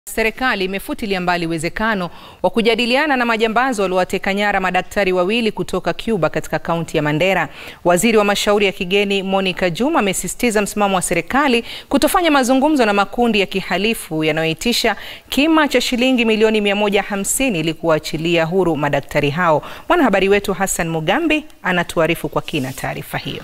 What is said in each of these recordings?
Serikali imefutilia mbali uwezekano wa kujadiliana na majambazi waliowateka nyara madaktari wawili kutoka Cuba katika kaunti ya Mandera. Waziri wa mashauri ya kigeni Monica Juma amesisitiza msimamo wa serikali kutofanya mazungumzo na makundi ya kihalifu yanayoitisha kima cha shilingi milioni 150 ili kuwaachilia huru madaktari hao. Mwanahabari wetu Hassan Mugambi anatuarifu kwa kina taarifa hiyo.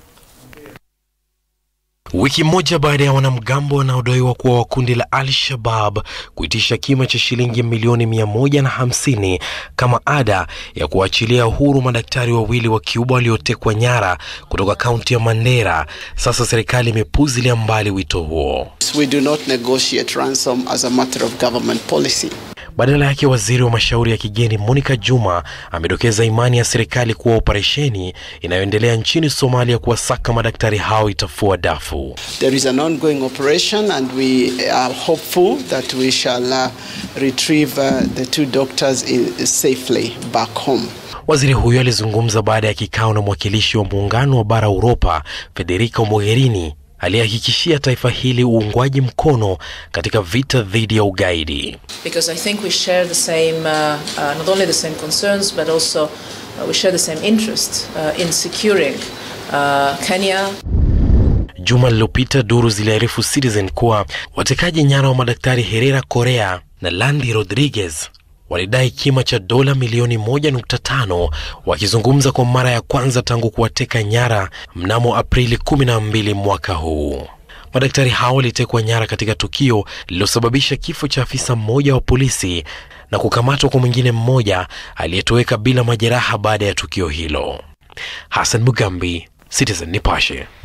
Wiki moja baada ya wanamgambo wanaodaiwa kuwa wa kundi la Al-Shabab kuitisha kima cha shilingi milioni mia moja na hamsini kama ada ya kuachilia huru madaktari wawili wa Cuba waliotekwa nyara kutoka kaunti ya Mandera, sasa serikali imepuzilia mbali wito huo. We do not negotiate ransom as a matter of government policy. Badala yake waziri wa mashauri ya kigeni Monica Juma amedokeza imani ya serikali kuwa operesheni inayoendelea nchini Somalia kuwasaka madaktari hao itafua dafu. There is an ongoing operation and we are hopeful that we shall uh, retrieve uh, the two doctors in, safely back home. Waziri huyo alizungumza baada ya kikao na mwakilishi wa muungano wa bara Uropa Federica Mogherini aliyehakikishia taifa hili uungwaji mkono katika vita dhidi ya ugaidi. Because I think we share the same, uh, uh, not only the same concerns, but also uh, we share the same interest uh, in securing uh, Kenya. Juma lililopita duru ziliarifu Citizen kuwa watekaji nyara wa madaktari Herrera Correa na Landy Rodriguez walidai kima cha dola milioni 1.5 wakizungumza kwa mara ya kwanza tangu kuwateka nyara mnamo Aprili 12 mwaka huu. Madaktari hao walitekwa nyara katika tukio lililosababisha kifo cha afisa mmoja wa polisi na kukamatwa kwa mwingine mmoja aliyetoweka bila majeraha baada ya tukio hilo. Hassan Mugambi, Citizen Nipashe.